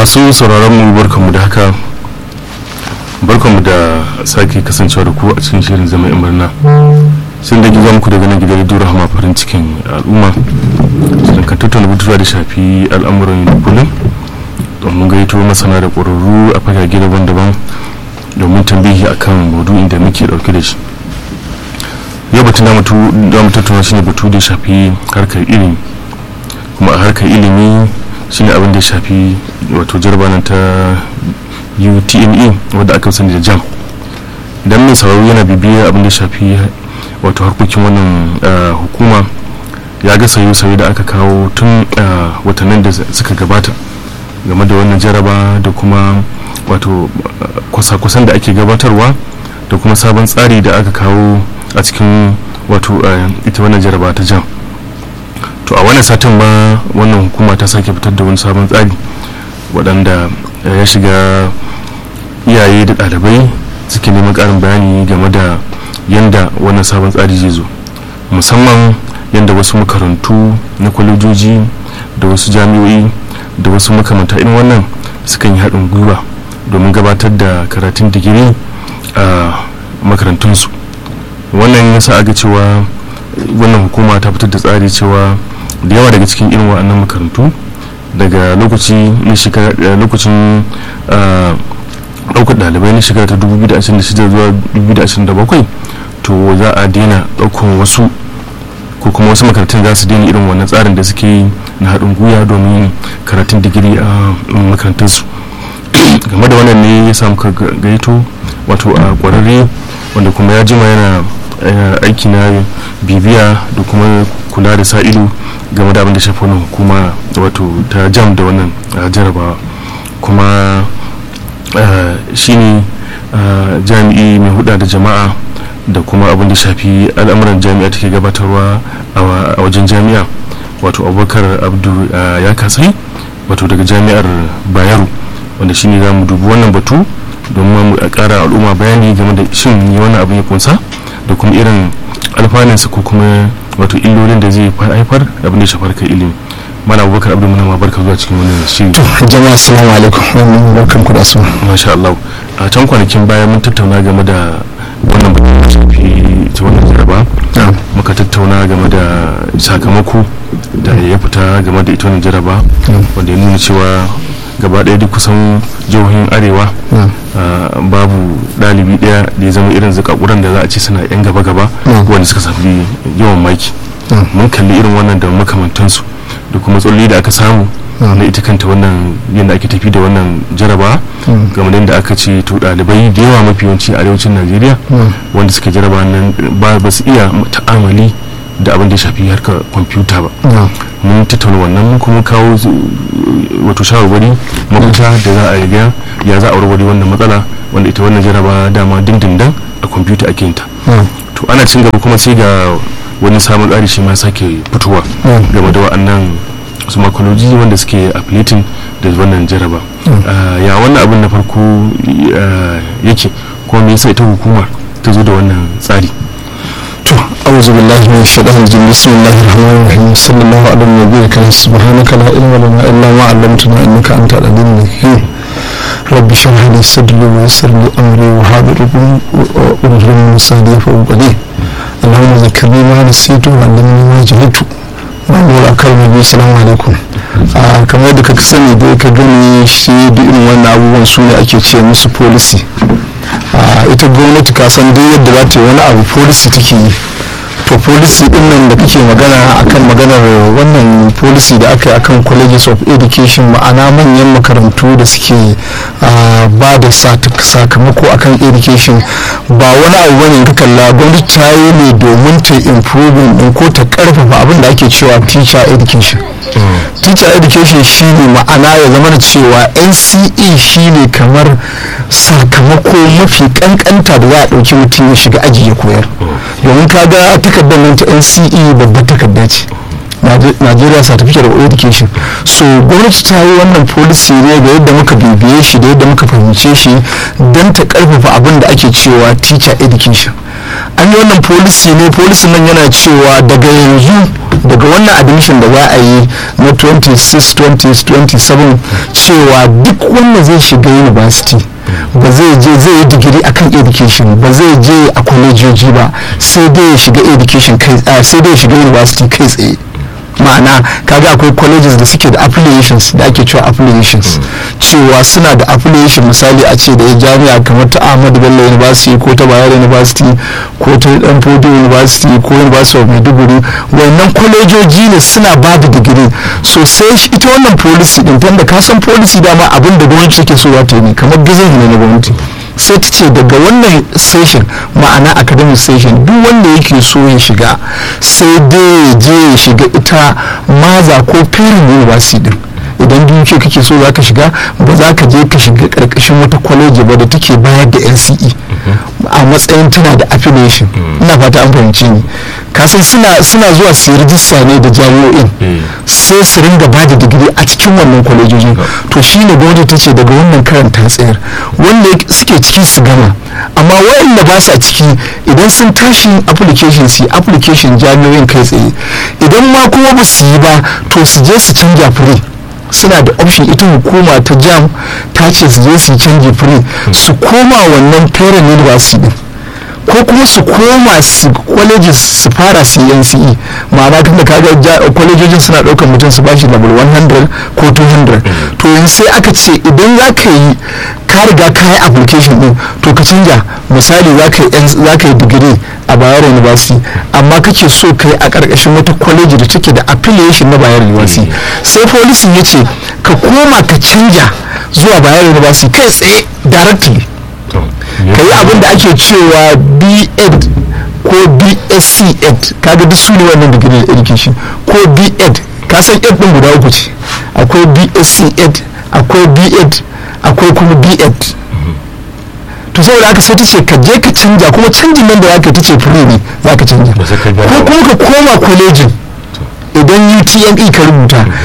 masu sauraron mu barkanmu da haka barkanmu da sake kasancewa da ku a cikin shirin zama yan murna sun da gizo muku daga nan gidan radio rahama farin cikin al'umma shirin kan tattauna batutuwa da shafi al'amuran yau kullum domin gaito masana da ƙwararru a fagage daban-daban domin tambihi akan maudu'in da muke ɗauke da shi yau batun da mu tattauna shine batu da shafi harkar ilimi kuma a harkar ilimi shine abin da ya shafi wato jarbanan ta utme wadda aka sani da jam idan mai sauraro yana bibiyar abin da ya shafi wato harkokin wannan hukuma ya ga sauye-sauye da aka kawo tun watannin da suka gabata game da wannan jaraba da kuma wato kwasa-kwasan da ake gabatarwa da kuma sabon tsari da aka kawo a cikin wato ita wannan jaraba ta jam to a wannan satin ma wannan hukuma ta sake fitar da wani sabon tsari waɗanda ya shiga iyaye da ɗalibai suke neman ƙarin bayani game da yadda wannan sabon tsari zai zo musamman yadda wasu makarantu na kwalejoji da wasu jami'o'i da wasu makamanta irin wannan sukan yi haɗin gwiwa domin gabatar da karatun digiri a makarantunsu wannan ya sa aga cewa wannan hukuma ta fitar da tsari cewa da yawa daga cikin irin wa'annan makarantu daga lokaci na shekara lokacin ɗaukar ɗalibai na shekara ta 2026 zuwa 2027 to za a daina ɗaukar wasu ko kuma wasu makarantun za su daina irin wannan tsarin da suke yi na haɗin gwiwa domin karatun digiri a makarantunsu game da wannan ne ya samu gaito wato a ƙwararre wanda kuma ya jima yana aiki na bibiya da kuma kula da sa ido game da abin da shafi wannan hukuma wato ta jam da wannan jarabawa kuma shine jami'i mai huda da jama'a da kuma abin da shafi al'amuran jami'a take gabatarwa a wajen jami'a wato abubakar abdu ya kasai wato daga jami'ar bayero wanda shine za mu dubi wannan batu domin mu kara al'umma bayani game da shin wannan abin ya kunsa da kuma irin alfanunsa ko kuma wato illolin da zai haifar abin da shafar kai ilimi mana abubakar abdu muna barka zuwa cikin wannan shiri to jama'a assalamu alaikum barkan ku da su masha Allah a can kwanakin baya mun tattauna game da wannan batun da shafi ta wannan jaraba muka tattauna game da sakamako da ya fita game da ita wannan jaraba wanda ya nuna cewa gaba ɗaya duk kusan jihohin arewa babu ɗalibi ɗaya da ya zama irin zakakuran da za a ce suna yan gaba-gaba wanda suka safi yawan maki mun kalli irin wannan da makamantansu da kuma tsolli da aka samu na ita kanta wannan yadda ake tafi da wannan jaraba game da aka ce to ɗalibai da yawa mafi yawanci a arewacin najeriya wanda suka jaraba nan ba su iya ta'amali da abin da ya shafi harkar kwamfuta ba mun tattauna wannan mun kuma kawo wato shawarwari mafita da za a yi ya za a warware wannan matsala wanda ita wannan jaraba dama dindindan a kwamfuta ake yin ta to ana cin gaba kuma sai ga wani sabon tsari shi ma sake fitowa game da wa'annan su makoloji wanda suke affiliating da wannan jaraba ya wannan abin na farko yake kuma me yasa ita hukumar ta zo da wannan tsari to auzu billahi min shaitanir rajim bismillahir rahmanir rahim sallallahu alaihi wa sallam kan subhanaka la ilma lana illa ma 'allamtana innaka antal alimul hakim rabbi shrah li sadri wa yassir li amri wa hadhir 'uqdatam min lisani yafqahu qawli اللهم ذكرني ما نسيت وعلمني ما جهلت ma'amura a kan nabi salamu alaikum kamar da ka sani dai ka gani shi da irin wannan abubuwan su ne ake ce musu policy ita gwamnati ka san duk yadda za ta yi wani abu policy take yi to policy din nan da kake magana akan maganar wannan policy da aka yi akan colleges of education ma'ana manyan makarantu da suke ba da sakamako akan education ba wani abu bane ka kalla gwamnati ta yi ne domin ta improving din ko ta karfafa abin da ake cewa teacher education teacher education shine ma'ana ya zama da cewa nce shine kamar sakamako mafi kankanta da za a ɗauki mutum ya shiga aji ya koyar domin ka ga takardar nan ta nce babbar takarda ce Nigeria Certificate of Education so gwamnati ta yi wannan policy ne ga yadda muka bibiye shi da yadda muka fahimce shi don ta karfafa abin da ake cewa teacher education an yi wannan policy ne policy nan yana cewa daga yanzu daga wannan admission da za a yi na 26-27 cewa duk wanda zai shiga university ba zai je zai yi digiri akan education ba zai je a kwalejoji ba sai dai ya shiga education kai sai dai ya shiga university kai tsaye ma'ana kaga akwai colleges da suke da affiliations da ake cewa affiliations cewa suna da affiliation misali a ce da ya jami'a kamar ta ahmadu bello university ko ta bayero university ko ta danfodi university ko university of maiduguri wannan kwalejoji ne suna ba da digiri so sai ita wannan policy din tunda ka san policy dama abin da gwamnati take so za ta yi ne kamar gizon ne na gwamnati sai ta ce daga wannan session ma'ana academic session duk wanda yake so ya shiga sai dai ya je ya shiga ita maza ko parent university din idan duk kake so za ka shiga ba za ka je ka shiga karkashin wata kwaleji ba da take bayar da nce a matsayin tana da affiliation ina fata an fahimci ni kasan suna suna zuwa su yi rijista ne da jami'o'in sai su ringa ba da digiri a cikin wannan kwalejojin to shine gwamnati ta ce daga wannan karanta tsayar wanda suke ciki su gama amma waɗanda ba sa ciki idan sun tashi application su application jami'o'in kai tsaye idan ma kuma ba su yi ba to su je su canja free suna da option ita hukuma ta jam ta ce su je su canji free su koma wannan parent university din ko kuma su koma su colleges su fara su nce ma'ana tun da kaga kwalejojin suna ɗaukar mutum su bashi level 100 ko 200 to yanzu sai aka ce idan za ka yi ka riga ka yi application din to ka canja misali za ka yi digiri a bayero university amma kake so ka yi a ƙarƙashin wata kwaleji da take da affiliation na bayero university sai policy ya ce ka koma ka canja zuwa bayero university kai tsaye directly ka yi abin da ake cewa b.ed ko bsc ed kaga duk su ne wannan digiri da education ko b.ed ka san ed din guda uku ce akwai bsc ed akwai b.ed akwai kuma b.ed to saboda haka sai ta ce ka je ka canja kuma canjin nan da za ka ta ce free ne za ka canja ko kuma ka koma kwalejin idan utme ka rubuta